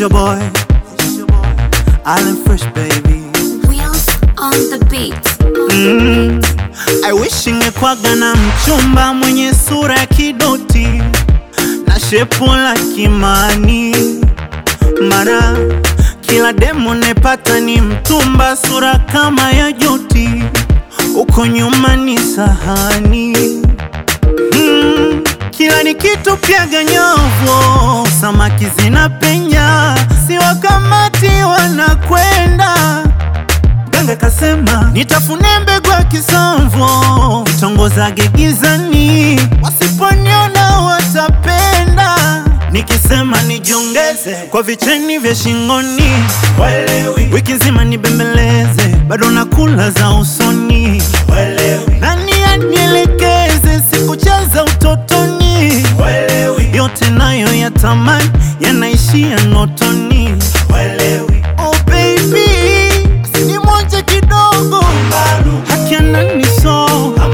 your boy, Allen Fresh baby. Wheels on the beat. Mm. I wish ingekwaga na mchumba mwenye sura ya kidoti na shepu la Kimani, mara kila demo nepata ni mtumba, sura kama ya Joti, uko nyuma ni sahani mm. Kila nikitupiaga nyovo, samaki zinapenya, si wakamati wanakwenda Ganga kasema nitafune mbegu ya kisomvo, nitongozage gizani, wasiponiona watapenda. Nikisema nijiongeze kwa vicheni vya shingoni, walewi wiki nzima nibembeleze, bado nakula za usoni, walewi nani anielekeze, sikucheza utotoni, walewi yote nayo yatamani yanaishia notoni, walewi oh baby sinimoje kidogo haki ananiso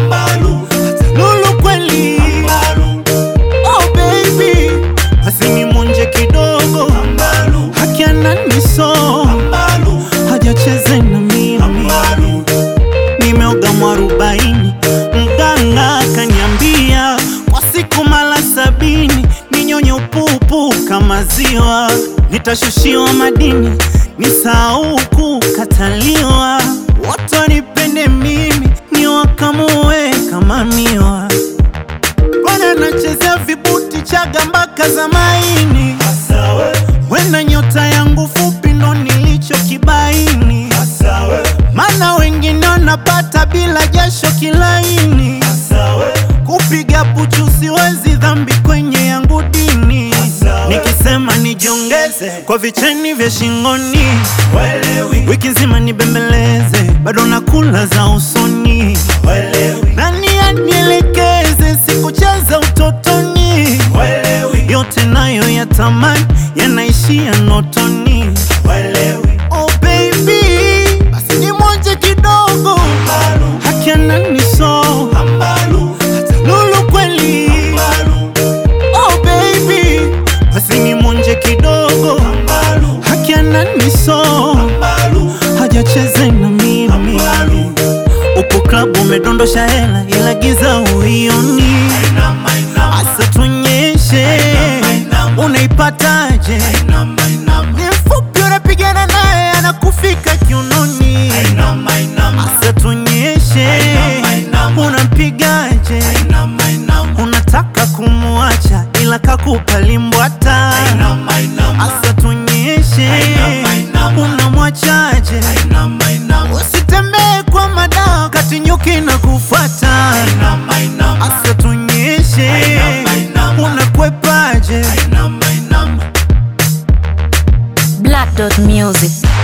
lulu kweli oh baby asinimonje kidogo haki ananiso hajacheze na mimi nimeoga mwarobaini mganga akaniambia kwa siku mara sabini ninyonye upupu kama ziwa nitashushiwa madini nisahau kukataliwa wote wanipende mimi niwakamue kama miwa bwana nachezea vibuti chaga mpaka za maini wenda nyota yangu fupi ndo nilicho kibaini mana wengine wanapata bila jasho kilaini kupiga puchu siwezi dhambi kwenye yangu dini nikisema nijiongeze kwa vicheni vya shingoni wiki nzima nibembeleze bado nakula za usoni nani anielekeze sikucheza utotoni yote nayo yatamani yanaishia notoni oh baby basi nimonje kidogo haki ananiso lulu kweli oh baby basi nimonje kidogo haki ananiso hajacheze na mimi upo klabu umedondosha hela ila giza uioni asa tuonyeshe unaipataje ni mfupi unapigana naye anakufika kiunoni asa tuonyeshe unampigaje unataka kumuacha ila kakupa limbwata asa tuonyeshe unamwachaje usitembee kwa madawa kati nyuki na kufuata asa tuonyeshe unakwepaje Black Dot Music.